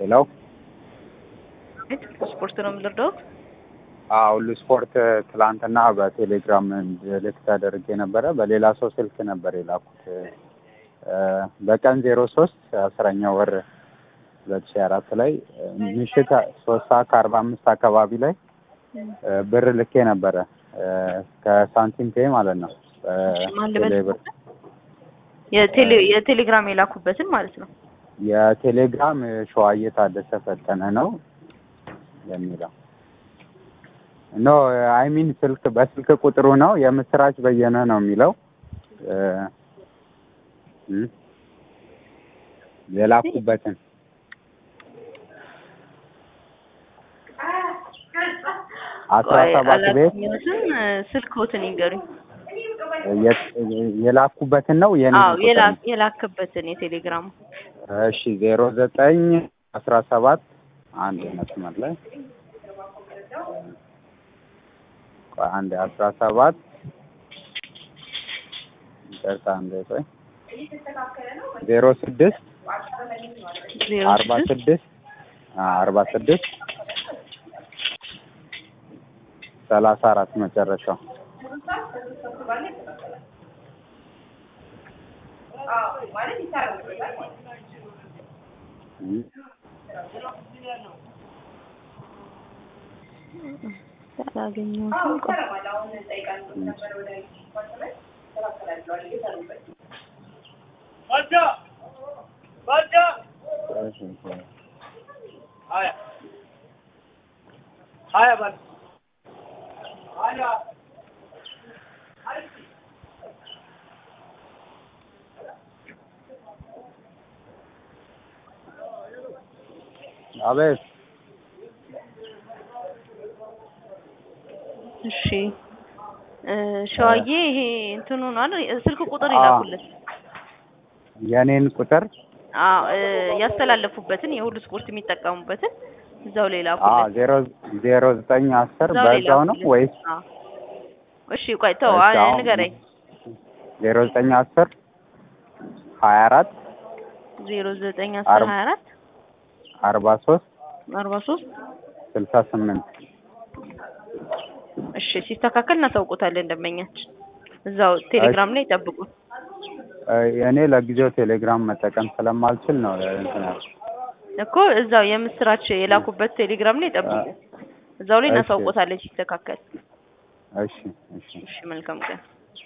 ሄሎ ስፖርት ነው የምንረዳውት። አዎ ሁሉ ስፖርት ትላንትና በቴሌግራም ልክ ተደርጌ ነበረ። በሌላ ሰው ስልክ ነበር የላኩት በቀን ዜሮ ሶስት አስረኛ ወር ሁለት ሺህ አራት ላይ ምሽት ሶስት ሰዓት ከአርባ አምስት አካባቢ ላይ ብር ልኬ ነበረ ከሳንቲም ፔ ማለት ነው። ቴሌ ብር የቴሌ የቴሌግራም የላኩበትን ማለት ነው። የቴሌግራም ሸዋዬ ታደሰ ፈጠነ ነው የሚለው ኖ አይ ሚን ስልክ በስልክ ቁጥሩ ነው የምስራች በየነ ነው የሚለው የላኩበትን አስራ ሰባት ቤት ስልክዎትን ይንገሩኝ። የላኩበትን ነው የኔ አዎ የላክበትን የቴሌግራሙ እሺ ዜሮ ዘጠኝ አስራ ሰባት አንድ መስመር ላይ አንድ አስራ ሰባት ይቅርታ አንዴ ቆይ ዜሮ ስድስት አርባ ስድስት አርባ ስድስት ሰላሳ አራት መጨረሻው አላገኘሁትም። ቆይ አቤት እሺ ሸዋዬ ይሄ እንትኑ ነው አይደል? ስልክ ቁጥር ይላኩለት። የኔን ቁጥር አዎ ያስተላለፉበትን የሁሉ ስፖርት የሚጠቀሙበትን እዛው ላይ አዎ ላኩለት። ዜሮ ዜሮ ዘጠኝ አስር እዛው ላይ በዛው ነው ላኩለት። ወይስ አዎ። እሺ ቆይ ተው እሺ፣ አሁን ንገረኝ። ዜሮ ዘጠኝ አስር ሀያ አራት ዜሮ ዘጠኝ አስር አርባ- ሀያ አራት አርባ ሶስት አርባ ሶስት ስልሳ ስምንት እሺ ሲስተካከል እናሳውቆታለን ደንበኛችን። እዛው ቴሌግራም ላይ ይጠብቁ። እኔ ለጊዜው ቴሌግራም መጠቀም ስለማልችል ነው እንትን ያልኩት። እኮ እዛው የምስራች የላኩበት ቴሌግራም ላይ ይጠብቁ። እዛው ላይ እሺ። እናሳውቆታለን ሲስተካከል። እሺ እሺ እሺ መልካም ቀን።